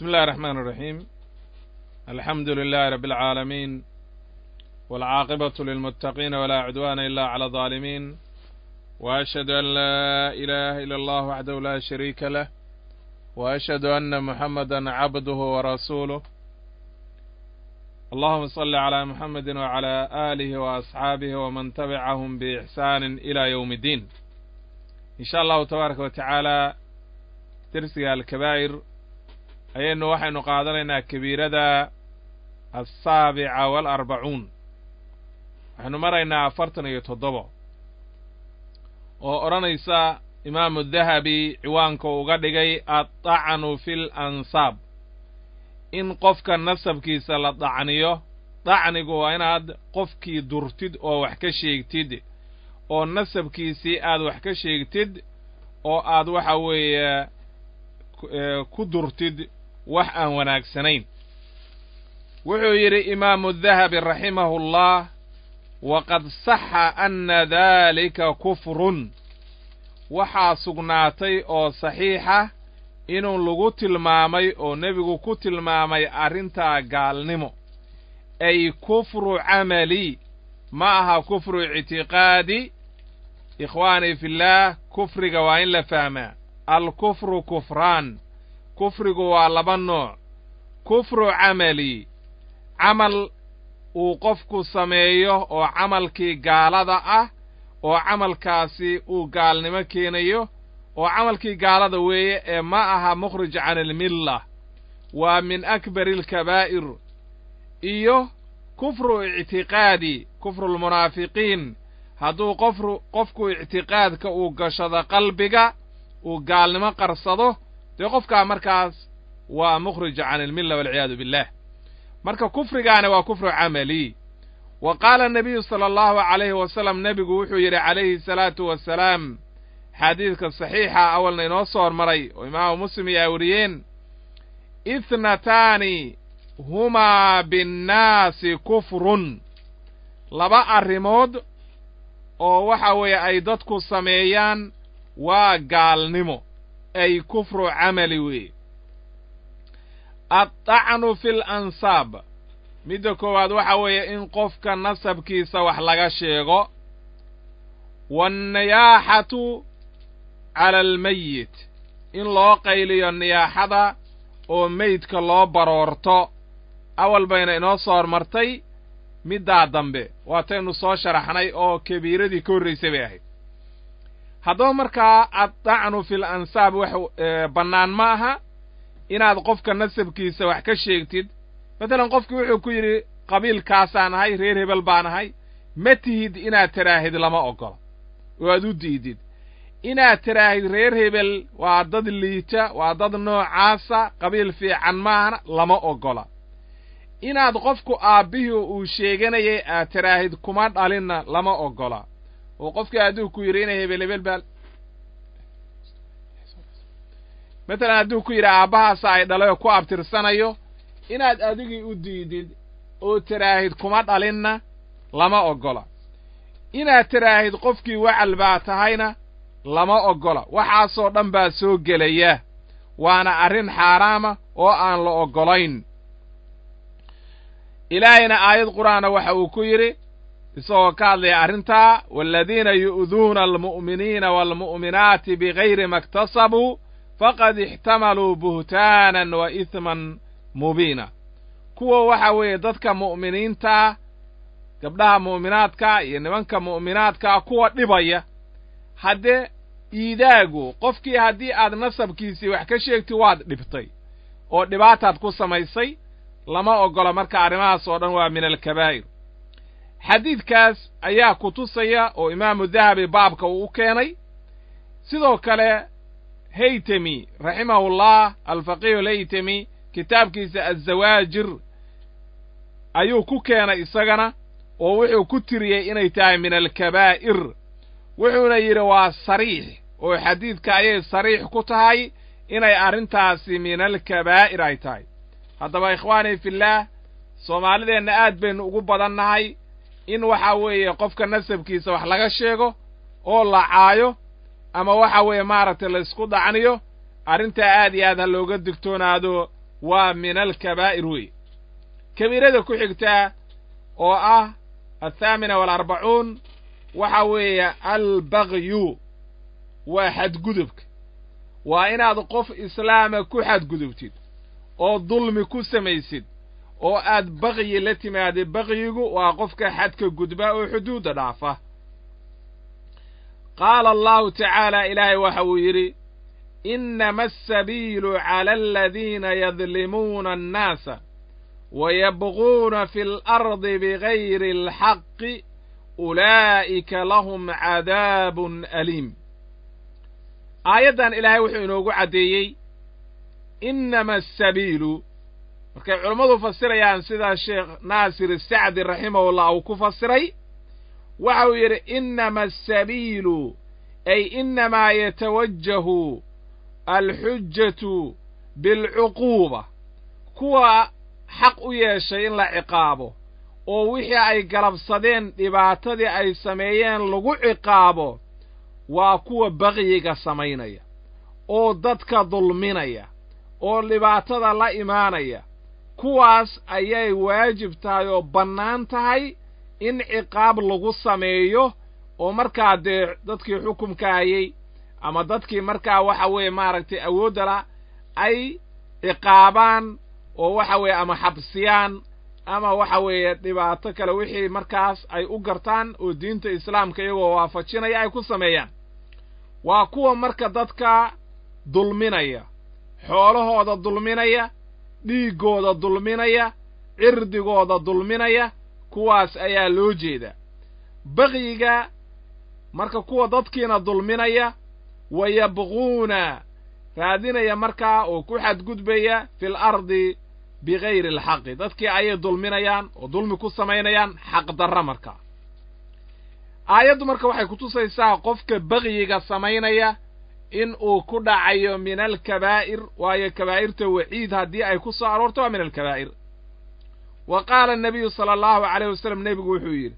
بسم الله الرحمن الرحيم الحمد لله رب العالمين والعاقبة للمتقين ولا عدوان إلا على الظالمين وأشهد أن لا إله إلا الله وحده لا شريك له وأشهد أن محمدا عبده ورسوله اللهم صل على محمد وعلى آله وأصحابه ومن تبعهم بإحسان إلى يوم الدين إن شاء الله تبارك وتعالى درسها الكبائر ayaynu waxaynu qaadanaynaa kabiirada alsaabica waalarbacuun waxaynu maraynaa afartan iyo toddoba oo odhanaysa imaamu dahabi ciwaanka uga dhigay addacnu fil ansaab in qofka nasabkiisa la dacniyo dacnigu waa inaad qofkii durtid oo wax ka sheegtid oo nasabkiisii aad wax ka sheegtid oo aad waxa weeye ku durtid wax aan wanaagsanayn wuxuu yidhi imaamu dahabi raximahu llah waqad saxa anna daalika kufrun waxaa sugnaatay oo saxiixa inuu lagu tilmaamay oo nebigu ku tilmaamay arrintaa gaalnimo ay kufru camali ma aha kufru ictiqaadi ikhwaanii fillaah kufriga waa in la fahmaa alkufru kufraan kufrigu waa laba nooc kufru camali camal uu qofku sameeyo oo camalkii gaalada ah oo camalkaasi uu gaalnimo keenayo oo camalkii gaalada weeye ee ma aha mukhrij can ilmilla waa min akbari alkabaa'ir iyo kufru ictiqaadi kufrulmunaafiqiin hadduu qofru qofku ictiqaadka uu gashado qalbiga uu gaalnimo qarsado dee qofkaa markaas waa mukhrij can ilmilla walciyaadu billah marka kufrigaani waa kufru camali wa qaala nabiyu sala allahu calayhi wasalam nebigu wuxuu yidhi calayhi salaatu wasalaam xadiidka saxiixa awalna inoo soo hormaray oo imaamu muslim iyo ay weriyeen ithnataani humaa binnaasi kufrun laba arrimood oo waxa weeye ay dadku sameeyaan waa gaalnimo ay kufru camali weeye addacnu fil ansaab midda koowaad waxa weeye in qofka nasabkiisa wax laga sheego waanniyaaxatu cala almeyit in loo qayliyo niyaaxada oo meydka loo baroorto awal bayna inoo soo hormartay middaa dambe waataynu soo sharaxnay oo kabiiradii ka horraysay bay ahayd haddaba markaa addacnu fil ansaab wax bannaan ma aha inaad qofka nasabkiisa wax ka sheegtid matalan qofkii wuxuu ku yidhi qabiilkaasaan ahay reer hebel baan ahay ma tihid inaad tiraahid lama oggola oo aad u diidid inaad tiraahid reer hebel waa dad liita waa dad noocaasa qabiil fiican maahana lama oggola inaad qofku aabbihii uu sheeganayay aad tiraahid kuma dhalinna lama oggola oo qofkii hadduu ku yidhi inay hebel hebel baa matalan hadduu ku yidhi aabbahaasa ay dhalay oo ku abtirsanayo inaad adigii u diidid oo tiraahid kuma dhalinna lama oggola inaad tiraahid qofkii wacal baa tahayna lama oggola waxaasoo dhan baa soo gelaya waana arrin xaaraama oo aan la oggolayn ilaahayna aayad qur'aana waxa uu ku yidhi isagoo ka hadlaya arrintaa waaladiina yu'duuna almu'miniina waalmu'minaati bigayri ma iktasabuu faqad ixtamaluu buhtaanan wa ihman mubiina kuwa waxa weeye dadka mu'miniintaa gabdhaha mu'minaadka iyo nimanka mu'minaadkaa kuwa dhibaya haddee iidaagu qofkii haddii aad nasabkiisii wax ka sheegti waad dhibtay oo dhibaataad ku samaysay lama oggola marka arrimahaas oo dhan waa min alkabaa'ir xadiidkaas ayaa ku tusaya oo imaamu dahabi baabka uu u keenay sidoo kale haytemi raximahullah alfaqiihu alhaytemi kitaabkiisa azawaajir ayuu ku keenay isagana oo wuxuu ku tiriyey inay tahay min alkabaa'ir wuxuuna yidhi waa sariix oo xadiidka ayay sariix ku tahay inay arrintaasi min alkabaa'ir ay tahay haddaba ikhwaanii fillaah soomaalideenna aad baynu ugu badannahay in waxa weeye qofka nasabkiisa wax laga sheego oo la caayo ama waxa weeye maaragtay la isku dacniyo arrintaa aad iyo aad ha looga digtoonaado waa min alkabaa'ir wey kabiirada ku xigtaa oo ah athaamina waalarbacuun waxa weeye albagyu waa xadgudubka waa inaad qof islaama ku xadgudubtid oo dulmi ku samaysid oo aad bakyi la timaadid bakyigu waa qofka xadka gudba oo xuduudda dhaafa qaala allahu tacaala ilaahay waxa uu yidhi innama asabiilu cala aladiina yadlimuuna annaasa wayabquuna fi alardi bigayri alxaqi ulaa'ika lahum cadaabun aliim aayaddan ilaahay wuxuu inoogu caddeeyey innama asabiilu markay culammadu fasirayaan sida sheekh naasir sacdi raximahullah uu ku fasiray waxa uu yidhi innama asabiilu ay innamaa yatawajjahu alxujjatu bilcuquuba kuwa xaq u yeeshay in la ciqaabo oo wixii ay galabsadeen dhibaatadii ay sameeyeen lagu ciqaabo waa kuwa bakyiga samaynaya oo dadka dulminaya oo dhibaatada la imaanaya kuwaas ayay waajib tahay oo bannaan tahay in ciqaab lagu sameeyo oo markaa dee dadkii xukumka hayay ama dadkii markaa waxa weeye maaragtay awooddala ay ciqaabaan oo waxa weeye ama xabsiyaan ama waxa weeye dhibaato kale wixii markaas ay u gartaan oo diinta islaamka iyagoo waafajinaya ay ku sameeyaan waa kuwa marka dadka dulminaya xoolahooda dulminaya dhiiggooda dulminaya cirdigooda dulminaya kuwaas ayaa loo jeedaa bakyiga marka kuwa dadkiina dulminaya wa yabquuna raadinaya markaa oo ku xadgudbaya fil ardi bigayri alxaqi dadkii ayay dulminayaan oo dulmi ku samaynayaan xaqdarra markaa aayaddu marka waxay kutusaysaa qofka bakyiga samaynaya in uu ku dhacayo min alkabaa'ir waayo kabaa'irta waciid haddii ay ku soo aroorto waa min alkabaa'ir wa qaala annabiyu sala allahu calayh wasalam nebigu wuxuu yidhi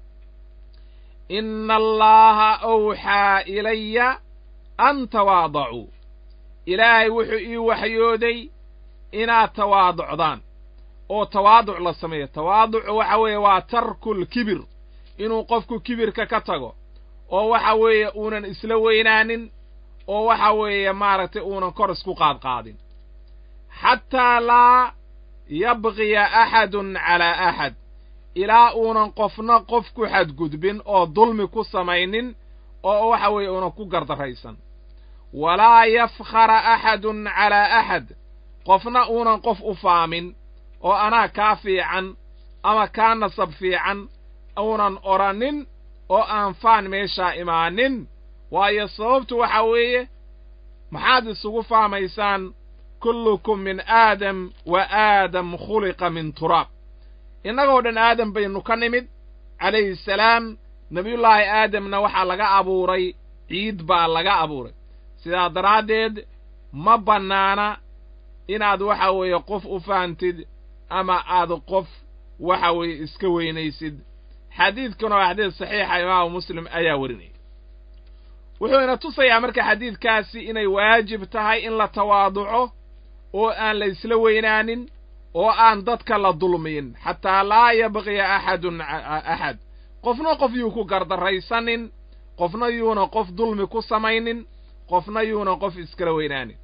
ina allaha awxaa ilaya an tawaadacuu ilaahay wuxuu ii waxyooday inaad tawaaducdaan oo tawaaduc la sameeyo tawaaducu waxa weeye waa tarkulkibir inuu qofku kibirka ka tago oo waxa weeye uunan isla weynaanin oo waxa weeye maaragtay uunan kor isku qaadqaadin xataa laa yabqiya axadun calaa axad ilaa uunan qofna qof ku xadgudbin oo dulmi ku samaynin oo waxa weeye uunan ku gardarraysan walaa yafkhara axadun calaa axad qofna uunan qof u faamin oo anaa kaa fiican ama kaa nasab fiican uunan odhanin oo aan faan meeshaa imaanin waayo sababtu waxa weeye maxaad isugu faamaysaan kullukum min aadam wa aadam khuliqa min turaab innagoo dhan aadam baynu ka nimid calayhi salaam nebiyullaahi aadamna waxaa laga abuuray ciid baa laga abuuray sidaa daraaddeed ma bannaana inaad waxa weeye qof u fahamtid ama aad qof waxa weeye iska weynaysid xadiidkuna waa xadiid saxiixa imaamu muslim ayaa werinaya wuxuu ina tusayaa marka xadiidkaasi inay waajib tahay in la tawaaduco oo aan la isla weynaanin oo aan dadka la dulmiyin xataa laa yabqiya axadun axad qofna qof yuu ku gardarraysanin qofna yuuna qof dulmi ku samaynin qofna yuuna qof iskala weynaanin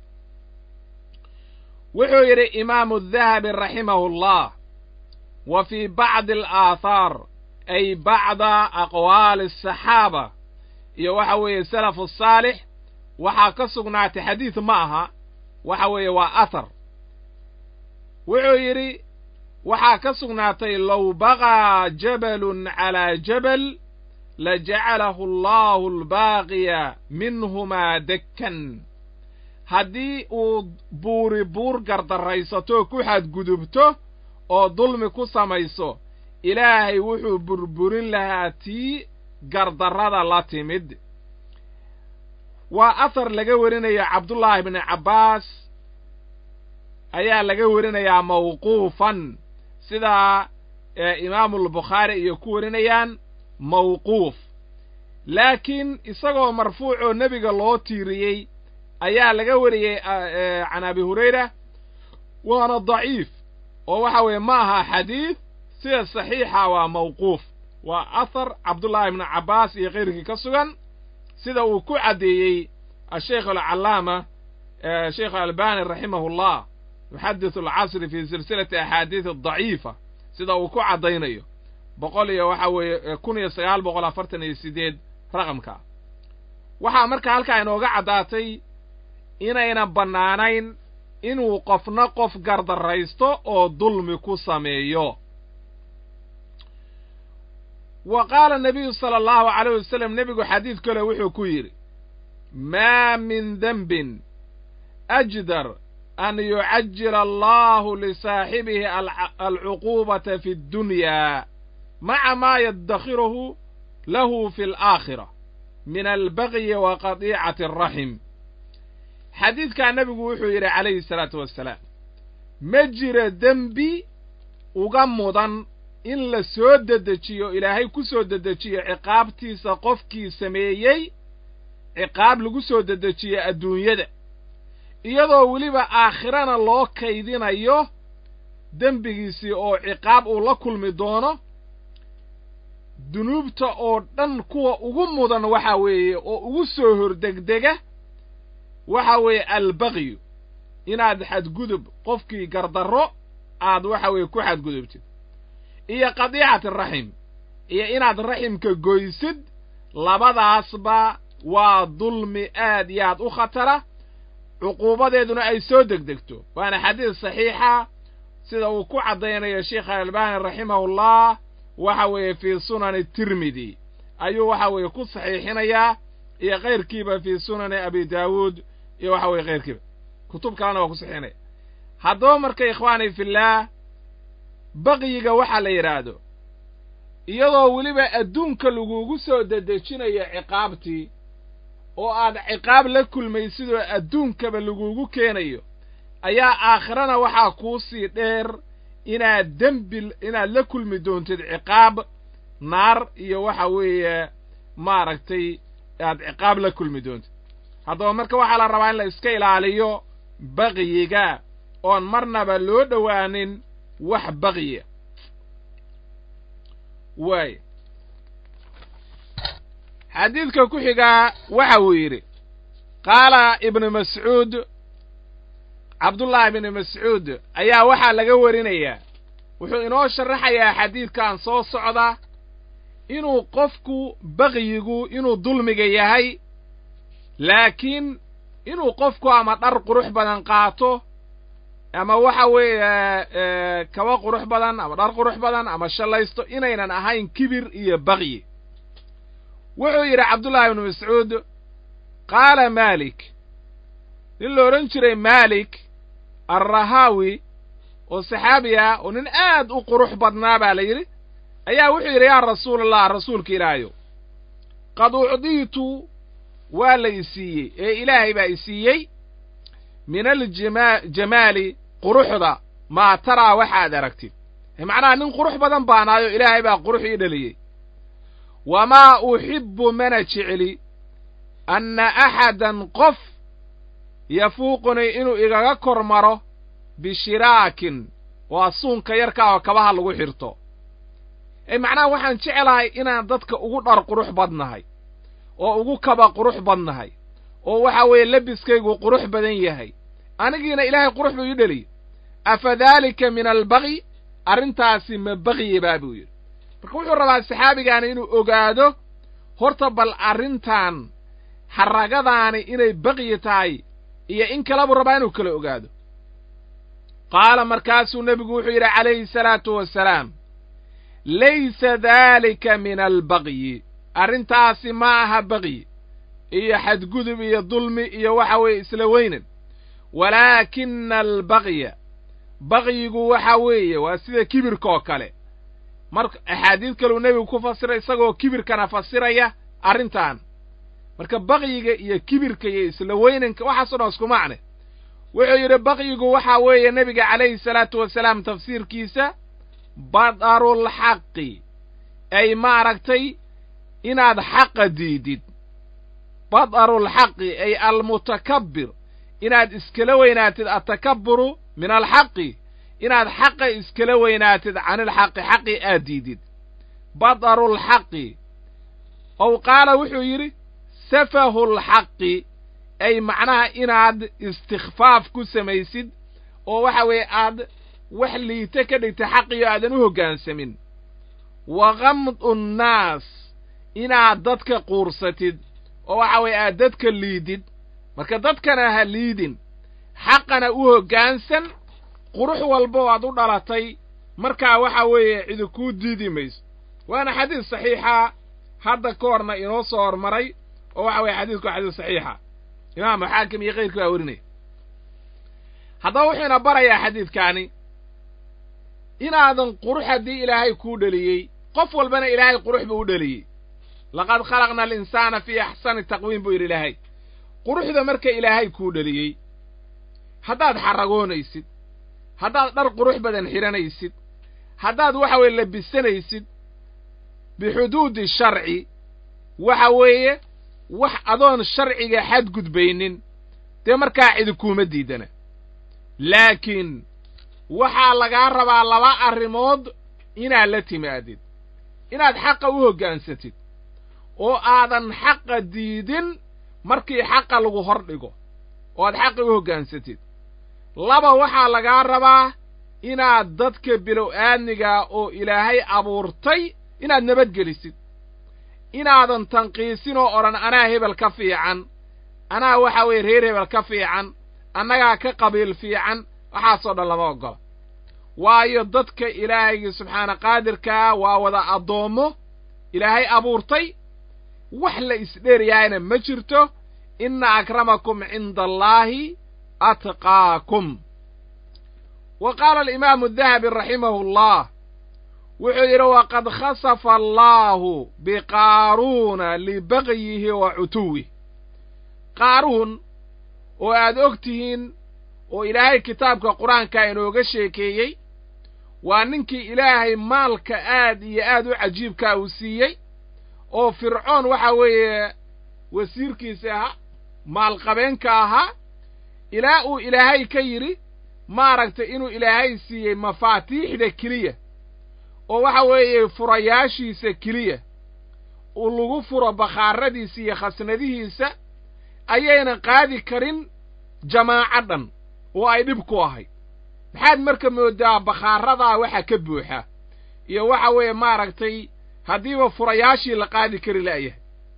wuxuu yidhi imaamu dahabi raximahu llah wa fii bacdi alaahaar ay bacda aqwaali asaxaaba iyo waxa weeye salafu saalix waxaa ka sugnaatay xadiid ma aha waxa weeye waa athar wuxuu yidhi waxaa ka sugnaatay low baqaa jabalun calaa jabal lajacalahu allahu albaaqiya minhumaa dekkan haddii uu buuri buur gardarraysato ku xadgudubto oo dulmi ku samayso ilaahay wuxuu burburin lahaa tii gardarrada la timid waa athar laga werinayo cabdullaahi bni cabbaas ayaa laga werinayaa mawquufan sidaa imaamulbukhaari iyo ku warinayaan mawquuf laakiin isagoo marfuucoo nebiga loo tiiriyey ayaa laga wariyey can abi hurayra waana daciif oo waxa weeye ma aha xadiid sida saxiixa waa mawquuf waa ahar cabdullaahi ibnu cabbaas iyo kayrkii ka sugan sida uu ku caddeeyey asheikh alcallaama sheikh albani raximahu llah muxadithu alcasri fi silsilati axaadiis adaciifa sida uu ku caddaynayo boqol iyo waxa weeye kun iyo sagaal boqol afartan iyo sideed raqamka waxaa marka halkaa inooga caddaatay inayna bannaanayn inuu qofna qof gardarraysto oo dulmi ku sameeyo wa qaala nabiyu sala allahu calayh wasalam nebigu xadiid kale wuxuu ku yidhi maa min denbin ajdar an yucajila allahu lisaaxibihi alcuquubata fi ddunyaa maca maa yaddakhiruhu lahu fi alaakhira min albagyi wa qadiicati araxim xadiidkaa nebigu wuxuu yidhi calayhi salaatu wassalaam ma jiro dembi uga mudan in la soo dedejiyo ilaahay ku soo dedejiyo ciqaabtiisa qofkii sameeyey ciqaab lagu soo dedejiyo adduunyada iyadoo weliba aakhirana loo kaydinayo dembigiisii oo ciqaab uu la kulmi doono dunuubta oo dhan kuwa ugu mudan waxa weeye oo ugu soo hordegdega waxa weeye albaqyu inaad xadgudub qofkii gardarro aad waxa weeye ku xadgudubtid iyo qadiicati raxim iyo inaad raximka goysid labadaasba waa dulmi aad iyo aad u khatara cuquubadeeduna ay soo degdegto waana xadiis saxiixa sida uu ku caddaynayo sheikha albani raximahullah waxa weeye fii sunani tirmidi ayuu waxa weeye ku saxiixinayaa iyo kayrkiiba fii sunani abi daawuud iyo waxa weye kayrkiiba kutub kalena waa ku saxiixinaya haddaba marka ikhwaani fillaah baqyiga waxaa la yidhaahdo iyadoo weliba adduunka lagugu soo dedejinayo ciqaabtii oo aad ciqaab la kulmaysidoo adduunkaba lagugu keenayo ayaa aakhirana waxaa kuu sii dheer inaad dembi inaad la kulmi doontid ciqaab naar iyo waxa weeye maaragtay aad ciqaab la kulmi doontid haddaba marka waxaa la rabaa in la iska ilaaliyo baqyiga oon marnaba loo dhowaanin wax baqyiya waay xadiidka ku xigaa waxa uu yidhi qaala ibnu mascuud cabdullaahi ibnu mascuud ayaa waxaa laga warinayaa wuxuu inoo sharaxayaa xadiidkan soo socda inuu qofku baqyigu inuu dulmiga yahay laakiin inuu qofku ama dhar qurux badan qaato ama waxa weeye kaba qurux badan ama dhar qurux badan ama shallaysto inaynan ahayn kibir iyo baqyi wuxuu yidhi cabdullaahi ibnu mascuud qaala maalik nin la odhan jiray maalik alrahaawi oo saxaabi ah oo nin aad u qurux badnaa baa la yidhi ayaa wuxuu yidhi yaa rasuulallah rasuulka ilaahayow qad ucdiitu waa la i siiyey ee ilaahay baa i siiyey min aljama jamaali quruxda maa taraa waxaad aragtid macnaha nin qurux badan baanaayo ilaahay baa qurux ii dhaliyey wamaa uxibbu mana jecli anna axadan qof yafuuqunii inuu igaga kor maro bishiraakin waa suunka yarkaa oo kabaha lagu xirto ee macnaha waxaan jeclahay inaan dadka ugu dhar qurux badnahay oo ugu kaba qurux badnahay oo waxa weeye lebiskaygu qurux badan yahay anigiina ilaahay qurux buu ii dheliyey afa daalika min albaqyi arrintaasi ma baqyi baa buu yidhi marka wuxuu rabaa saxaabigaani inuu ogaado horta bal arrintan xaragadaani inay baqyi tahay iyo in kale buu rabaa inuu kala ogaado qaala markaasuu nebigu wuxuu yidhi calayhi salaatu wasalaam laysa daalika min albaqyi arrintaasi ma aha baqyi iyo xadgudub iyo dulmi iyo waxa weeye isla weynan walaakina albaqya baqyigu waxa weeye waa sida kibirka oo kale marka axaadiid kaluu nebigu ku fasiray isagoo kibirkana fasiraya arrintan marka baqyiga iyo kibirka iyo isla weynanka waxaasoo dhan isku macne wuxuu yidhi baqyigu waxa weeye nebiga calayhi salaatu wasalaam tafsiirkiisa badarulxaqi ay maaragtay inaad xaqa diidid badarulxaqi ay almutakabbir inaad iskala weynaatid atakabburu min alxaqi inaad xaqa iskala weynaatid canilxaqi xaqii aad diidid badarulxaqi ow qaala wuxuu yidhi safahulxaqi ay macnaha inaad istikfaaf ku samaysid oo waxa weeye aad wax liita ka dhigta xaqiyo aadan u hoggaansamin wa kamdu nnaas inaad dadka quursatid oo waxa weeye aad dadka liidid marka dadkana ha liidin xaqana u hoggaansan qurux walba oo aad u dhalatay markaa waxa weeye cidi kuu diidi mayso waana xadiis saxiixa hadda ka horna inoo soo hormaray oo waxa weeye xadiisku waa xadiis saxiixa imaamu xaakim iyo kayrkii baa werinaya haddaba wuxuuna barayaa xadiidkaani inaadan qurux haddii ilaahay kuu dheliyey qof walbana ilaahay qurux buu u dheliyey laqad khalaqna alinsaana fii axsani taqwiim buu yidhi ilaahay quruxda marka ilaahay kuu dheliyey haddaad xaragoonaysid haddaad dhar qurux badan xidhanaysid haddaad waxa weeye labisanaysid bixuduudi sharci waxa weeye wax adoon sharciga xadgudbaynin dee markaa cidi kuuma diidana laakiin waxaa lagaa rabaa laba arrimood inaad la timaadid inaad xaqa u hoggaansatid oo aadan xaqa diidin markii xaqa lagu hor dhigo oo aad xaqi u hoggaansatid laba waxaa lagaa rabaa inaad dadka bilow-aadnigaa oo ilaahay abuurtay inaad nabadgelisid inaadan tanqiisin oo odhan anaa hebel ka fiican anaa waxa weeye reer hebel ka fiican annagaa ka qabiil fiican waxaasoo dhan lama oggola waayo dadka ilaahaygi subxaana qaadirkaa waa wada addoommo ilaahay abuurtay wax la isdheeryaayna ma jirto inna akramakum cinda allaahi atqaakum wa qaala alimaamu dahabi raximahu allah wuxuu yidhi waqad khasafa allaahu biqaaruuna libaqyihi wa cutuwih qaaruun oo aad og tihiin oo ilaahay kitaabka qur-aanka inooga sheekeeyey waa ninkii ilaahay maalka aad iyo aad u cajiibkaa uu siiyey oo fircoon waxa weeye wasiirkiisa ahaa maalqabeenka ahaa ilaa uu ilaahay ka yidhi maaragtay inuu ilaahay siiyey mafaatiixda keliya oo waxa weeye furayaashiisa keliya uu lagu furo bakhaaradiisa iyo khasnadihiisa ayaynan qaadi karin jamaaco dhan oo ay dhib ku ahayd maxaad marka moodaa bakhaaradaa waxa ka buuxa iyo waxa weeye maaragtay haddiiba furayaashii la qaadi kari la'yahay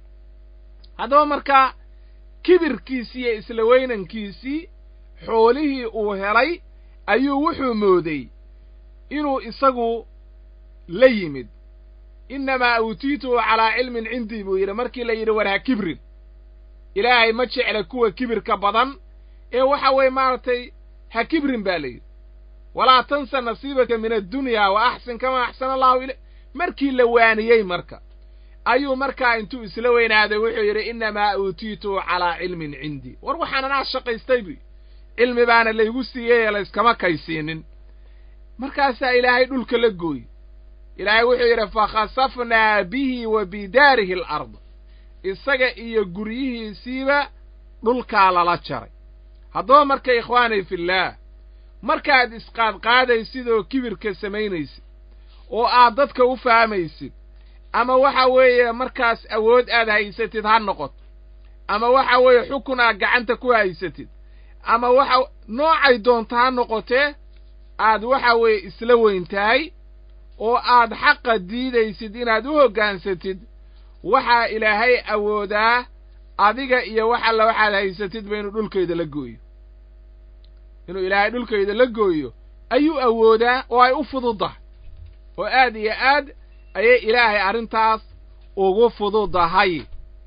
haddaba markaa kibirkiisii iyo isla weynankiisii xoolihii uu helay ayuu wuxuu mooday inuu isagu la yimid innamaa uutiituhu calaa cilmin cindii buu yidhi markii la yidhi war ha kibrin ilaahay ma jecla kuwa kibirka badan ee waxa weeye maaragtay ha kibrin baa la yidhi walaa tansa nasiibaka min addunyaa wa axsin kamaa axsana allahu ilay markii la waaniyey marka ayuu markaa intuu isla weynaaday wuxuu yidhi innamaa uutiituhu calaa cilmin cindii war waxaan anaa shaqaystay buy cilmi baana laygu siiyey ee layskama kaysiinin markaasaa ilaahay dhulka la gooy ilaahay wuxuu yidhi fakhasafnaa bihi wa bidaarihi alard isaga iyo guryihiisiiba dhulkaa lala jaray haddaba marka ikhwaanay fillaah markaad isqaadqaadaysid oo kibirka samaynaysid oo aad dadka u fahmaysid ama waxa weeye markaas awood aad haysatid ha noqoto ama waxa weeye xukun aad gacanta ku haysatid ama waxa noocay doonto ha noqotee aad waxa weeye isla weyn tahay oo aad xaqa diidaysid inaad u hoggaansatid waxaa ilaahay awoodaa adiga iyo wax alla waxaad haysatidba inuu dhulkayda la gooyo inuu ilaahay dhulkayda la gooyo ayuu awoodaa oo ay u fududdahay oo aad iyo aad ayay ilaahay arrintaas ugu fududahay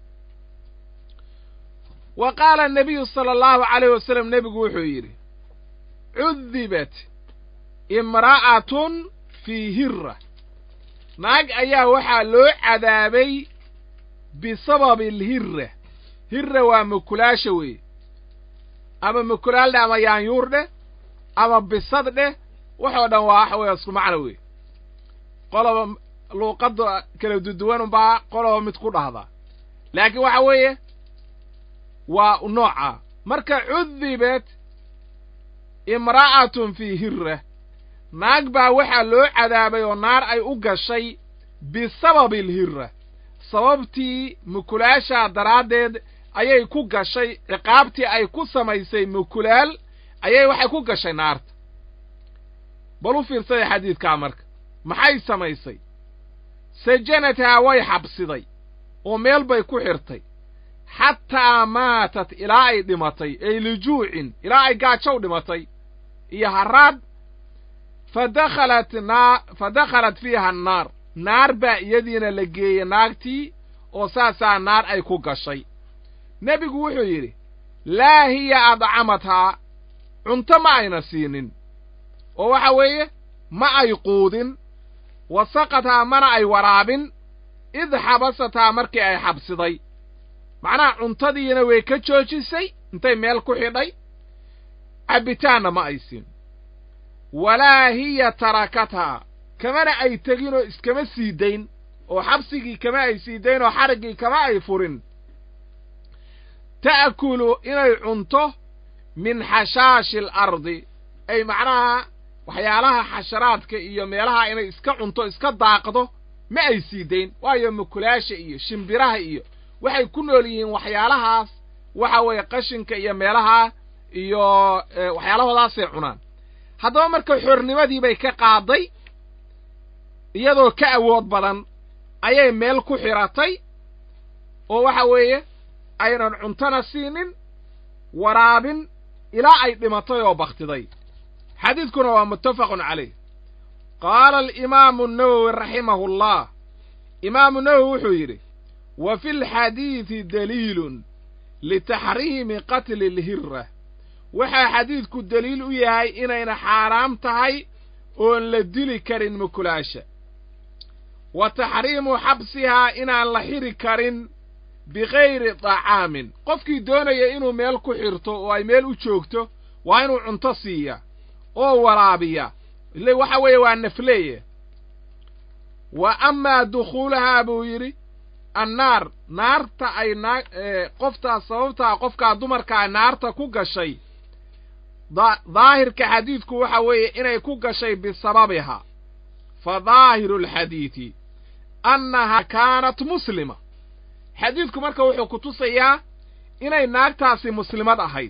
wa qaala annabiyu sala allahu calayh wasalam nebigu wuxuu yidhi cudibat imra'atun fii hirra naag ayaa waxaa loo cadaabay bisababi alhirra hirra waa mukulaasha weeye ama mukulaal dheh ama yaanyuur dheh ama bisad dheh waxoo dhan waa waxa weeye isku macno weeye qoloba luuqadda kala duduwan unbaa qoloba mid ku dhahdaa laakiin waxa weeye waa nooca marka cudibat imra'atun fii hirra naag baa waxaa loo cadaabay oo naar ay u gashay bisababi alhirra sababtii mukulaashaa daraaddeed ayay ku gashay ciqaabtii ay ku samaysay mukulaal ayay waxay ku gashay naarta bal u fiirsaday xadiidkaa marka maxay samaysay sajanathaa way xabsiday oo meel bay ku xirtay xataa maatat ilaa ay dhimatay ay lijuucin ilaa ay gaajow dhimatay iyo haraad fa dakhalat naa fa dakhalat fiiha annaar naar baa iyadiina la geeyey naagtii oo saasaa naar ay ku gashay nebigu wuxuu yidhi laa hiya adcamathaa cunto ma ayna siinin oo waxa weeye ma ay quudin wasaqathaa mana ay waraabin id xabasataa markii ay xabsiday macnaha cuntadiina way ka joojisay intay meel ku xidhay cabbitaanna ma ay siin walaa hiya tarakathaa kamana ay tegin oo iskama sii dayn oo xabsigii kama ay sii dayn oo xariggii kama ay furin ta'kulu inay cunto min xashaashi alardi ay macnaha waxyaalaha xasharaadka iyo meelaha inay iska cunto iska daaqdo ma ay sii dayn waayo mukulaasha iyo shimbiraha iyo waxay ku nool yihiin waxyaalahaas waxa weeye qashinka iyo meelaha iyo waxyaalahoodaasay cunaan haddaba marka xornimadii bay ka qaaday iyadoo ka awood badan ayay meel ku xiratay oo waxa weeye aynan cuntona siinin waraabin ilaa ay dhimatay oo bakhtiday xadiidkuna waa muttafaqun calayh qaala alimaamu annawowi raximahu allah imaamu nawowi wuxuu yidhi wa fi lxadiidi daliilun litaxriimi qatli alhirra waxaa xadiidku deliil u yahay inayna xaaraam tahay oon la dili karin mukulaasha wa taxriimu xabsihaa inaan la xiri karin bikayri dacaamin qofkii doonaya inuu meel ku xirto oo ay meel u joogto waa inuu cunto siiya oo waraabiya ile waxa weeye waa nafleeye wa amaa dukhuulahaa buu yidhi annaar naarta ay naa qoftaas sababtaa qofkaa dumarkaa naarta ku gashay daahirka xadiidku waxa weeye inay ku gashay bisababiha fa daahiru alxadiidi annahaa kaanat muslima xadiidku marka wuxuu ku tusayaa inay naagtaasi muslimad ahayd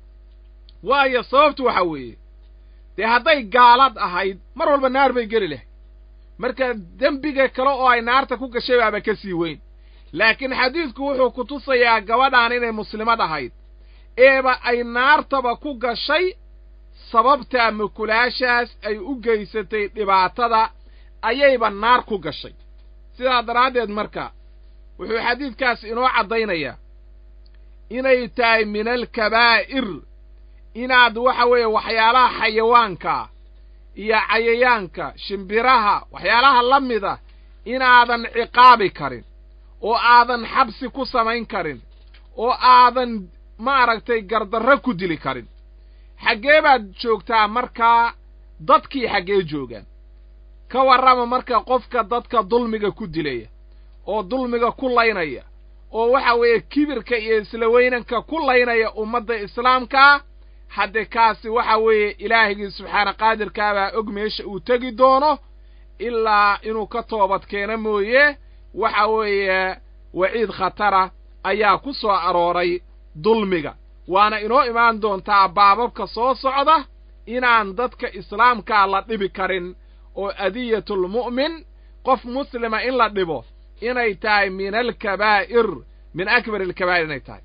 waayo sababtu waxa weeye dee hadday gaalad ahayd mar walba naar bay geli lahayd marka dembiga kale oo ay naarta ku gashay baaba ka sii weyn laakiin xadiidku wuxuu ku tusayaa gabadhaan inay muslimad ahayd eeba ay naartaba ku gashay sababtaa mukulaashaas ay u geysatay dhibaatada ayayba naar ku gashay sidaa daraaddeed marka wuxuu xadiidkaas inoo caddaynayaa inay tahay min alkabaa'ir inaad waxa weeye waxyaalaha xayawaanka iyo cayayaanka shimbiraha waxyaalaha la mida inaadan ciqaabi karin oo aadan xabsi ku samayn karin oo aadan maaragtay gardarro ku dili karin xaggee baad joogtaa markaa dadkii xaggee joogaan ka warrama marka qofka dadka dulmiga ku dilaya oo dulmiga ku laynaya oo waxa weeye kibirka iyo isla weynanka ku laynaya ummadda islaamkaa hadde kaasi waxa weeye ilaahigii subxaana qaadirkaabaa og meesha uu tegi doono ilaa inuu ka toobad keeno mooye waxa weeye waciid khatara ayaa ku soo arooray dulmiga waana inoo imaan doontaa baababka soo socda inaan dadka islaamkaa la dhibi karin oo adiyatulmu'min qof muslima in la dhibo inay tahay min alkabaa'ir min akbar alkabaa'ir inay tahay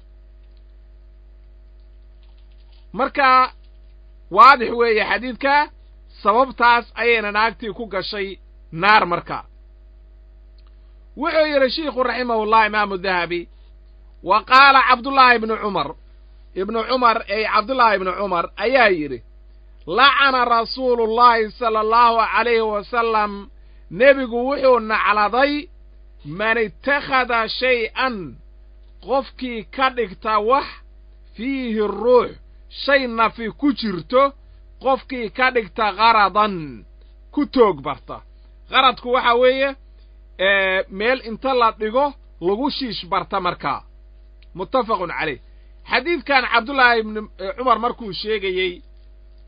marka waadix weeye xadiidka sababtaas ayayna naagtii ku gashay naar markaa wuxuu yidhi shiikhu raximahullah imaamu dahabi wa qaala cabdullaahi ibnu cumar ibnu cumar ey cabdullaahi ibnu cumar ayaa yidhi lacana rasuulullaahi sala allahu calayhi wasalam nebigu wuxuu nacladay man ittakhada shay-an qofkii ka dhigta wax fiihi ruux shay nafi ku jirto qofkii ka dhigta qaradan ku toog barta qaradku waxa weeye meel inta la dhigo lagu shiish barta markaa muttafaqun caleyh xadiidkan cabdullaahi ibni cumar markuu sheegayey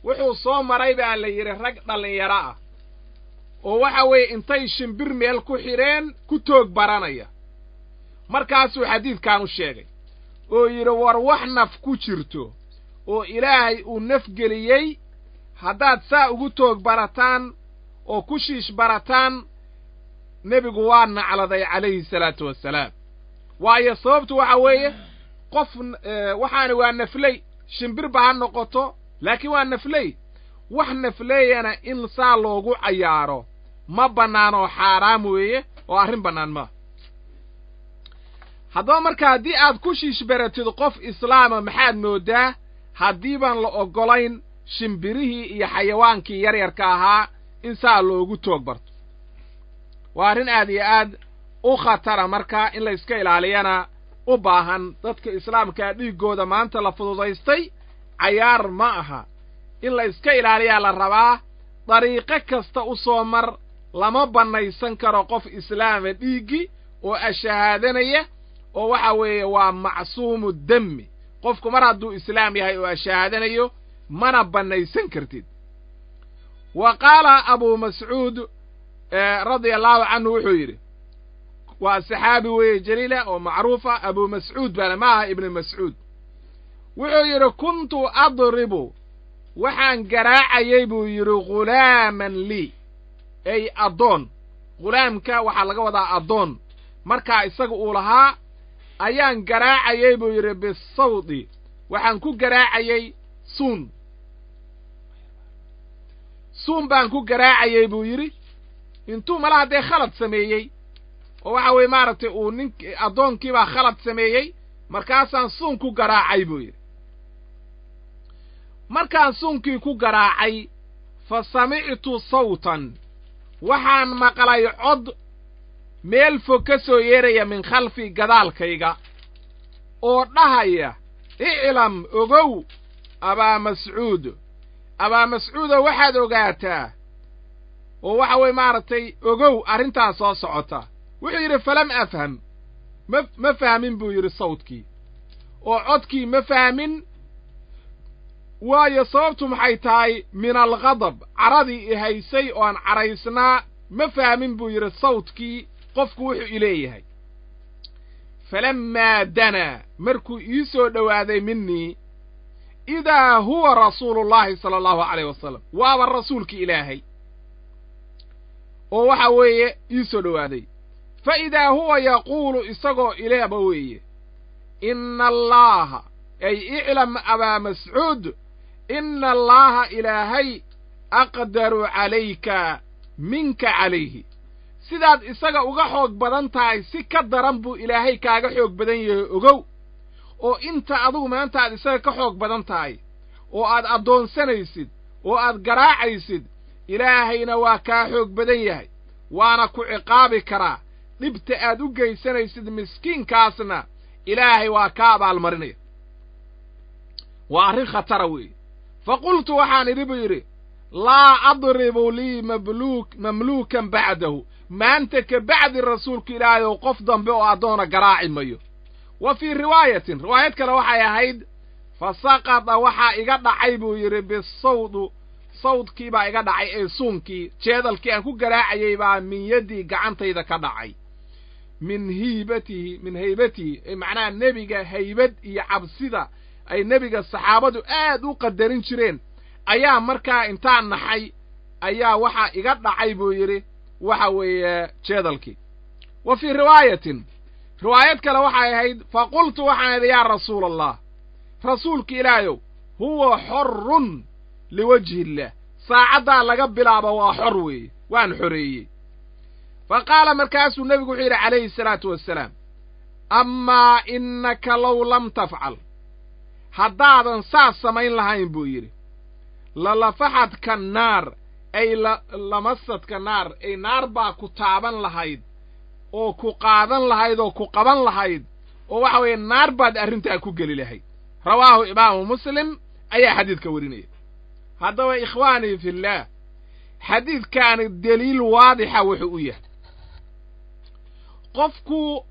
wuxuu soo maray baa la yidhi rag dhallinyaro ah oo waxa weeye intay shimbir meel ku xidheen ku toog baranaya markaasuu xadiidkan u sheegay oo yidhi war wax naf ku jirto oo ilaahay uu nafgeliyey haddaad saa ugu toog barataan oo ku shiish barataan nebigu waa nacladay calayhi salaatu wassalaam waayo sababtu waxa weeye qof waxaani waa nafley shimbirba ha noqoto laakiin waa nafley wax nafleeyana in saa loogu cayaaro ma bannaan oo xaaraam weeye oo arrin bannaan maa haddaba marka haddii aad ku shiish baratid qof islaama maxaad mooddaa haddii baan la oggolayn shimbirihii iyo xayawaankii yaryarka ahaa in saa loogu toog barto waa arrin aad iyo aad u khatara marka in la iska ilaaliyana u baahan dadka islaamkaa dhiiggooda maanta la fududaystay cayaar ma aha in la iska ilaaliyaa la rabaa dariiqo kasta u soo mar lama bannaysan karo qof islaama dhiiggi oo ashahaadanaya oo waxa weeye waa macsuumu demmi qofku mar hadduu islaam yahay oo ashahaadanayo mana bannaysan kartid wa qaala abuu mascuud radia allahu canhu wuxuu yidhi waa saxaabi weeye jaliila oo macruufa abuu mascuud bana ma aha ibnu mascuud wuxuu yidhi kuntu adribu waxaan garaacayay buu yidhi ghulaaman lii ey addoon ghulaamka waxaa laga wadaa addoon markaa isaga uu lahaa ayaan garaacayay buu yidhi bisawdi waxaan ku garaacayay suun suun baan ku garaacayay buu yidhi intuu malaha dee khalad sameeyey oo waxa weeye maaragtay uu nink addoonkiibaa khalad sameeyey markaasaan suun ku garaacay buu yidhi markaan suunkii ku garaacay fa samictu sawtan waxaan maqlay cod meel fog ka soo yeeraya min khalfi gadaalkayga oo dhahaya iclam ogow abaa mascuud abaa mascuudo waxaad ogaataa oo waxa weeye maaragtay ogow arrintaas soo socota wuxuu yidhi falam afham ma ma fahmin buu yidhi sawdkii oo codkii ma fahmin waayo sababtu maxay tahay min alghadab caradii i haysay oo aan cadhaysnaa ma fahmin buu yidhi sawdkii qofku wuxuu ileeyahay falammaa danaa markuu ii soo dhowaaday minii idaa huwa rasuulullaahi sala allahu calayh wasalam waaba rasuulki ilaahay oo waxa weeye ii soo dhowaaday fa idaa huwa yaquulu isagoo ileeba weeye inna allaaha ay iclam abaa mascuud inna allaaha ilaahay aqdaru calayka minka calayhi sidaad isaga uga xoog badan tahay si ka daran buu ilaahay kaaga xoog badan yahay ogow oo inta adugu maanta aad isaga ka xoog badan tahay oo aad addoonsanaysid oo aad garaacaysid ilaahayna waa kaa xoog badan yahay waana ku ciqaabi karaa dhibta aad u geysanaysid miskiinkaasna ilaahay waa kaa abaalmarinaya waa arrin khatara weeye fa qultu waxaan idhi buu yidhi laa adribu lii mamluuk mamluukan bacdahu maanta ka bacdi rasuulku ilaahay ow qof dambe oo addoona garaaci mayo wa fii riwaayatin riwaayad kale waxay ahayd fa saqada waxaa iga dhacay buu yidhi bisawdu sawdkii baa iga dhacay ee suunkii jeedalkii aan ku garaacayay baa min yaddii gacantayda ka dhacay min hiibatihi min haybatihi ee macnaha nebiga haybad iyo cabsida ay nebiga saxaabadu aad u qadarin jireen ayaa markaa intaan naxay ayaa waxaa iga dhacay buu yidhi waxa weeye jeedalkii wa fii riwaayatin riwaayad kale waxay ahayd fa qultu waxaan idhi yaa rasuula allah rasuulka ilaahayow huwa xorrun liwajhi illaah saacaddaa laga bilaabo waa xor weeye waan xoreeyey fa qaala markaasuu nebigu wuxuu yidhi calayhi salaatu wassalaam amaa innaka low lam tafcal haddaadan saas samayn lahayn buu yidhi lalafaxadka naar ay lamasadka naar ay naar baa ku taaban lahayd oo ku qaadan lahayd oo ku qaban lahayd oo waxa weeye naar baad arrintaa ku geli lahayd rawaahu imaamu muslim ayaa xadiidka warinaya haddaba ikhwaanii fillaah xadiidkaani deliil waadixa wuxuu u yahay qofku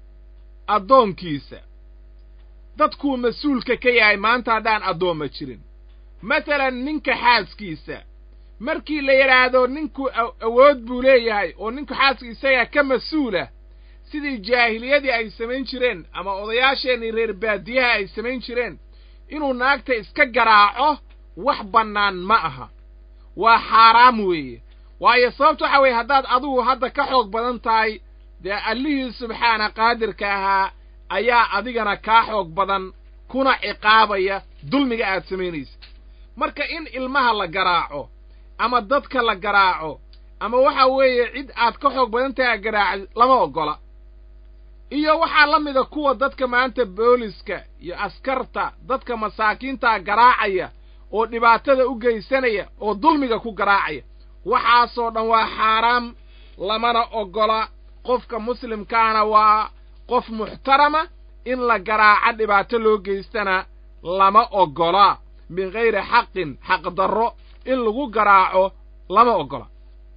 addoonkiisa dadkuu mas-uulka ka yahay maanta haddaan addoomma jirin masalan ninka xaaskiisa markii la yidhaahdo ninku awood buu leeyahay oo ninku xaaska isagaa ka mas-uula sidii jaahiliyadii ay samayn jireen ama odayaasheenii reer baadiyaha ay samayn jireen inuu naagta iska garaaco wax bannaan ma aha waa xaaraam weeye waayo sababta waxa weeye haddaad adigu hadda ka xoog badan tahay dee allihii subxaana qaadirka ahaa ayaa adigana kaa xoog badan kuna ciqaabaya dulmiga aad samaynaysa marka in ilmaha la garaaco ama dadka la garaaco ama waxa weeye cid aad ka xoog badan tahay a garaaci lama oggola iyo waxaa la mida kuwa dadka maanta booliska iyo askarta dadka masaakiintaa garaacaya oo dhibaatada u geysanaya oo dulmiga ku garaacaya waxaasoo dhan waa xaaraam lamana oggola qofka muslimkaana waa qof muxtarama in la garaaco dhibaato loo geystana lama oggola min gayri xaqin xaqdarro in lagu garaaco lama oggola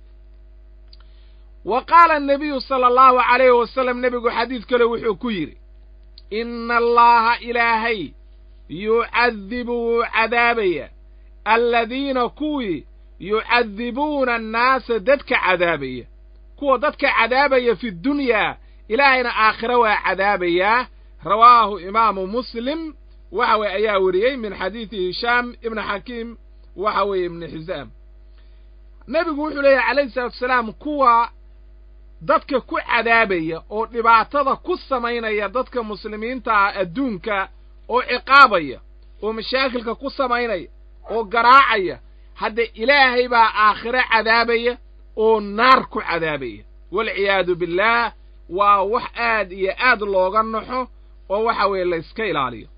wa qaala annabiyu sala allahu calayhi wasalam nebigu xadiid kale wuxuu ku yidhi inna allaha ilaahay yucadibu wuu cadaabaya alladiina kuwii yucadibuuna annaasa dadka cadaabaya kuwa dadka cadaabaya fi dunyaa ilaahayna aakhiro waa cadaabayaa rawaahu imaamu muslim waxa weye ayaa weriyey min xadiidi hishaam ibni xakiim waxa weeye ibni xisaam nebigu wuxuu leeyahy calayhi salatu wasalaam kuwa dadka ku cadaabaya oo dhibaatada ku samaynaya dadka muslimiinta ah adduunka oo ciqaabaya oo mashaakilka ku samaynaya oo garaacaya hadda ilaahay baa aakhiro cadaabaya oo naar ku cadaabaya walciyaadu billaah waa wax aad iyo aad looga naxo oo waxa weeye layska ilaaliyo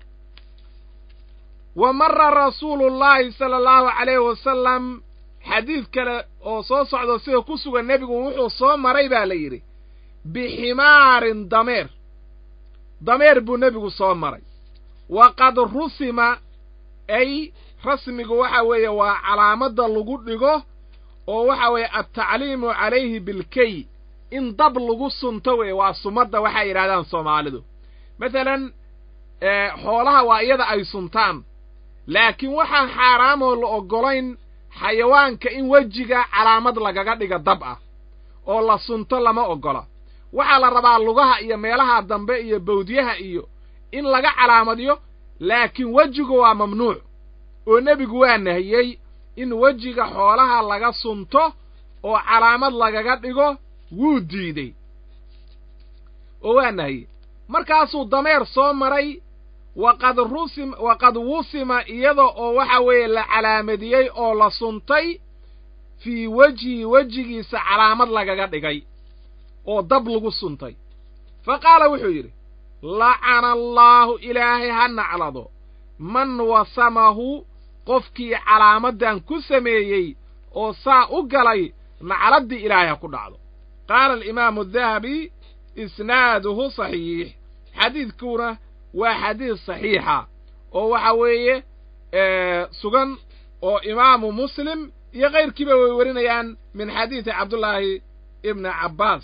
wa mara rasuulu llaahi sala allahu calayhi wasalam xadiid kale oo soo socdo sida ku sugan nebigu wuxuu soo maray baa la yidhi biximaarin dameer dameer buu nebigu soo maray waqad rusima ay rasmigu waxa weeye waa calaamadda lagu dhigo oo waxa weeye altacliimu calayhi bilkey in dab lagu sunto weye waa sumadda waxay yidhahdaan soomaalidu masalan xoolaha waa iyada ay suntaan laakiin waxaan xaaraamoo la oggolayn xayawaanka in wejiga calaamad lagaga dhiga dab ah oo la sunto lama oggola waxaa la rabaa lugaha iyo meelaha dambe iyo bawdyaha iyo in laga calaamadiyo laakiin wejigu waa mamnuuc oo nebigu waa nahiyey in wejiga xoolaha laga sunto oo calaamad lagaga dhigo wuu diidey oo waa nahiyey markaasuu dameer soo maray waqad rusim waqad wusima iyada oo waxa weeye la calaamadiyey oo la suntay fii wejhi wejigiisa calaamad lagaga dhigay oo dab lagu suntay fa qaala wuxuu yidhi lacana allaahu ilaahay ha naclado man wasamahu qofkii calaamaddan ku sameeyey oo saa u galay nacladdii ilaahay ha ku dhacdo qaala alimaamu adahabi isnaaduhu saxiix xadiidkuuna waa xadiid saxiixa oo waxa weeye sugan oo imaamu muslim iyo kayrkiiba way werinayaan min xadiidi cabdullaahi ibni cabbaas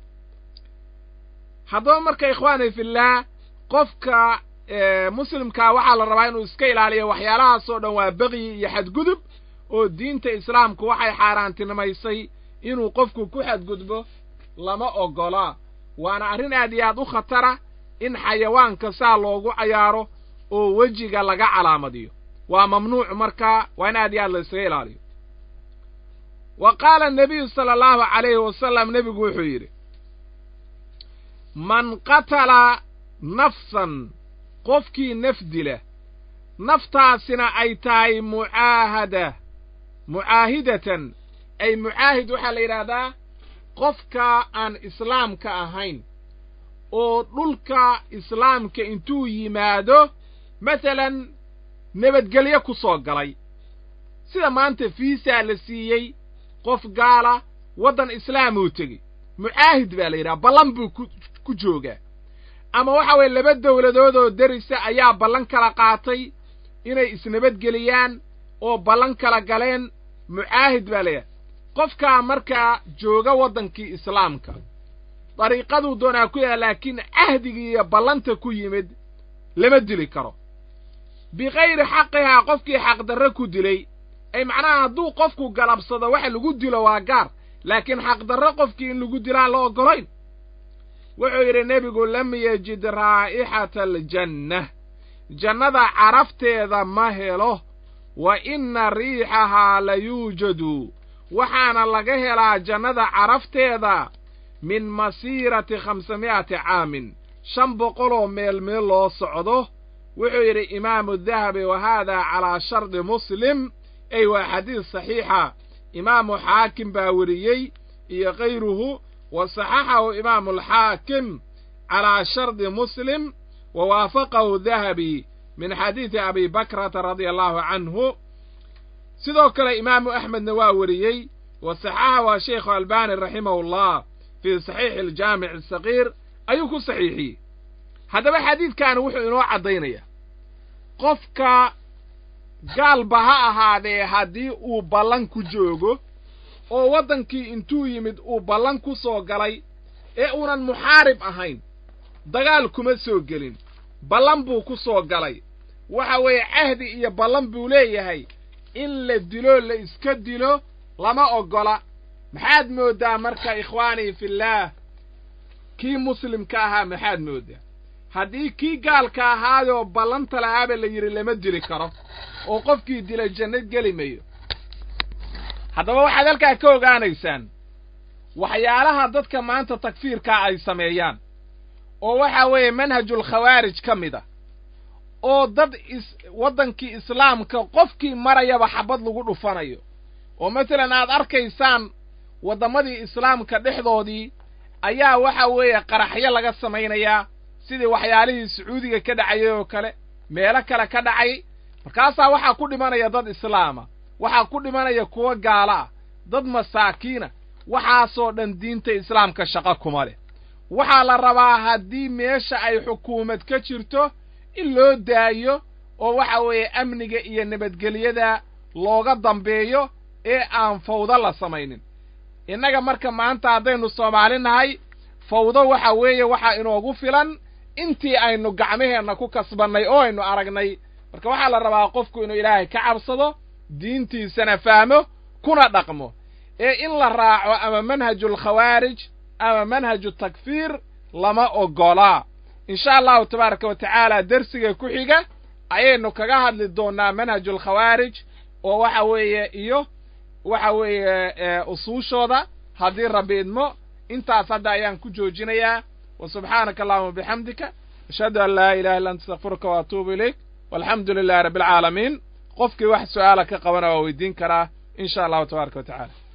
haddaba marka ikhwaani fillaah qofka muslimkaa waxaa la rabaa inuu iska ilaaliyo waxyaalahaasoo dhan waa beqyi iyo xadgudub oo diinta islaamku waxay xaaraantinimaysay inuu qofku ku xadgudbo lama oggolaa waana arrin aad iyo aad u khatara in xayawaanka saa loogu cayaaro oo wejiga laga calaamadiyo waa mamnuuc markaa waa in aad iyo aad la ysaga ilaaliyo wa qaala annabiyu sala allahu calayhi wasalam nebigu wuxuu yidhi man qatala nafsan qofkii naf dila naftaasina ay tahay mucaahada mucaahidatan ay mucaahid waxaa la yidhaahdaa qofka aan islaamka ahayn oo dhulka islaamka intuu yimaado masalan nabadgelyo ku soo galay sida maanta fiisaa la siiyey qof gaala waddan islaamuu tegey mucaahid baa la yidhaha ballan buu ku ku joogaa ama waxa weeye laba dawladood oo derisa ayaa ballan kala qaatay inay isnabadgeliyaan oo ballan kala galeen mucaahid baa la yidhaha qofkaa markaa jooga waddankii islaamka dariiqaduu doonaa ku yaha laakiin cahdigii iyo ballanta ku yimid lama dili karo bikayri xaqihaa qofkii xaqdarre ku dilay ay macnaha hadduu qofku galabsado waxa lagu dilo waa gaar laakiin xaqdarre qofkii in lagu dilaan la oggolayn wuxuu yidhi nebigu lam yejid raa'ixata aljanna jannada carafteeda ma helo wa inna riixahaa la yuujadu waxaana laga helaa jannada carafteeda min masiirati khamsami'ati caamin shan boqoloo meel meel loo socdo wuxuu yidhi imaamu dahabi wa haadaa calaa shardi muslim ay waa xadiis saxiixa imaamu xaakim baa weriyey iyo kayruhu wa saxaxahu imaamu alxaakim calaa shardi muslim wa waafaqahu dahabi min xadiidi abi bakrata radia allahu canhu sidoo kale imaamu axmedna waa weriyey wa saxaxahu asheikhu albani raximahu llah fii saxiixi aljaamic asagiir ayuu ku saxiixiyey haddaba xadiidkaani wuxuu inoo caddaynaya qofka gaalba ha ahaadee haddii uu ballan ku joogo oo waddankii intuu yimid uu ballan ku soo galay ee uunan muxaarib ahayn dagaal kuma soo gelin ballan buu ku soo galay waxa weeye cahdi iyo ballan buu leeyahay in la dilo la iska dilo lama oggola maxaad mooddaa marka ikhwaanii fillaah kii muslimka ahaa maxaad mooddaa haddii kii gaalka ahaayoo ballanta lahaaba la yidhi lama dili karo oo qofkii dila janno geli mayo haddaba waxaad halkaa ka ogaanaysaan waxyaalaha dadka maanta takfiirkaa ay sameeyaan oo waxa weeye manhajul khawaarij ka mid a oo dad is waddankii islaamka qofkii marayaba xabad lagu dhufanayo oo masalan aad arkaysaan waddamadii islaamka dhexdoodii ayaa waxa weeye qaraxyo laga samaynayaa sidii waxyaalihii sacuudiga ka dhacayay oo kale meelo kale ka dhacay markaasaa waxaa ku dhimanaya dad islaama waxaa ku dhimanaya kuwo gaala ah dad masaakiina waxaasoo dhan diinta islaamka shaqo kuma leh waxaa la rabaa haddii meesha ay xukuumad ka jirto in loo daayo oo waxa weeye amniga iyo nabadgelyada looga dambeeyo ee aan fawdo la samaynin innaga marka maanta haddaynu soomaali nahay fawdo waxa weeye waxaa inoogu filan intii aynu gacmaheenna ku kasbannay oo aynu aragnay marka waxaa la rabaa qofku inuu ilaahay ka cabsado diintiisana fahmo kuna dhaqmo ee in la raaco ama manhajulkhawaarij ama manhaju takfiir lama oggolaa insha allahu tabaaraka wa tacaala dersiga ku xiga ayaynu kaga hadli doonnaa manhajulkhawaarij oo waxa weeye iyo waxa weeye usuushooda haddii rabbi idmo intaas hadda ayaan ku joojinayaa wa subxaanaka allahuma bixamdika ashhadu an laa ilaha illa anta astakfiruka wa atuubu ilayk walxamdu lilahi rabbi alcaalamiin qofkii wax su'aala ka qabana waa weydiin karaa in sha allahu tabaaraka wa tacala